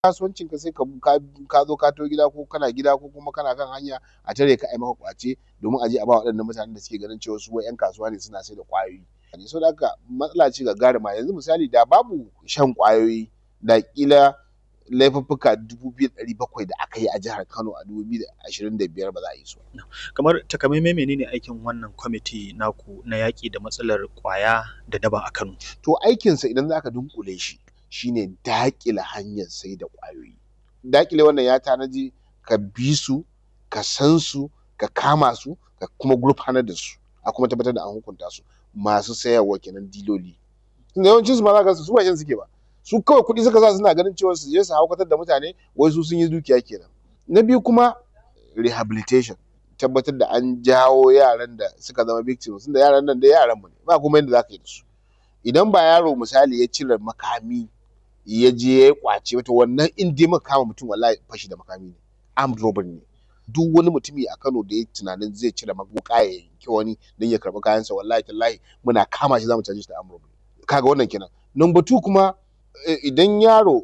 kasuwancin ka sai ka ka zo ka to gida ko kana gida ko kuma kana kan hanya a tare ka ai maka kwace domin a je a ba waɗannan mutanen da suke ganin cewa su wai 'yan kasuwa ne suna sai da ƙwayoyi saboda haka matsala ce gagaruma yanzu misali da babu shan ƙwayoyi da ƙila laifuffuka dubu biyu da ɗari bakwai da aka yi a jihar Kano a dubu biyu da ashirin da biyar ba za a yi su ba. Kamar takamaimai menene aikin wannan kwamiti naku na yaƙi da matsalar ƙwaya da daba a Kano? To aikinsa idan za ka dunƙule shi shine daƙile hanyar sai da ƙwayoyi. Daƙile wannan ya tanaji ka bi su, ka san su, ka kama su, ka kuma gurfanar da su, a kuma tabbatar da an hukunta su. Masu sayarwa kenan diloli. Tunda yawancin su ma za ka ga su ba shan suke ba. Su kawai kuɗi suka sa suna ganin cewa su je su haukatar da mutane wai su sun yi dukiya kenan. Na biyu kuma rehabilitation. Tabbatar da an jawo yaran da suka zama victims tunda yaran nan dai yaran mu ne ba kuma yanda za ka yi da su. Idan ba yaro misali ya cire makami ya je ya yi ƙwace ba to wannan in dai muka kama mutum wallahi fashi da makami ne armed robbery ne. Duk wani mutumi a Kano da ya yi tunanin zai cire wuƙa ya yanki wani don ya karɓi kayansa wallahi tallahi muna kama shi za mu caje shi da armed robbery. Ka ga wannan kenan. Number two kuma idan yaro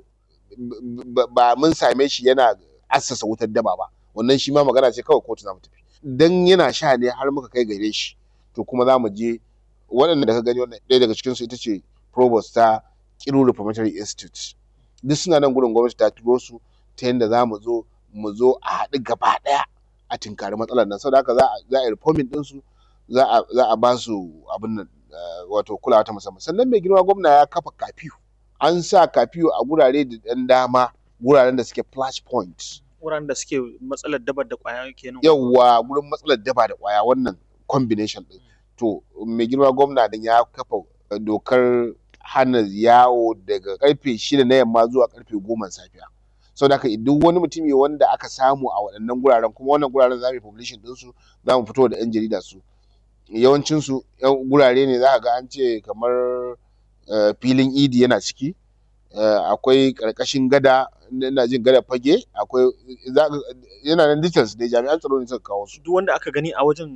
ba mun same shi yana assasa wutar daba ba wannan shi ma magana ce kawai kotu za mu tafi. Dan yana sha ne har muka kai gare shi to kuma za mu je waɗanda da ka gani wannan ɗaya daga cikinsu ita ce provost ta Kiru Reformatory Institute. Duk suna nan gurin gwamnati ta turo su ta yanda za mu zo mu zo a haɗu gaba ɗaya a tinkari matsalar nan saboda haka za a yi reforming ɗinsu za a ba su abin nan wato kulawa ta musamman. Sannan mai girma gwamna ya kafa curfew. An sa curfew a gurare da ɗan dama guraren da suke flash point. Wuraren da suke matsalar daba da ƙwaya kenan. Yawwa gurin matsalar daba da ƙwaya wannan combination ɗin. To mai girma gwamna dan ya kafa dokar hana yawo daga ƙarfe shida na yamma zuwa ƙarfe goman safiya. Saboda haka duk wani mutumi wanda aka samu a waɗannan guraren kuma wannan guraren za mu yi publishing ɗinsu za mu fito da 'yan jarida su. Yawancin su gurare ne za ka ga an ce kamar filin idi yana ciki, akwai ƙarƙashin gada ina jin gadar fage, akwai yana nan details dai jami'an tsaro ne suka kawo su. Duk wanda aka gani a wajen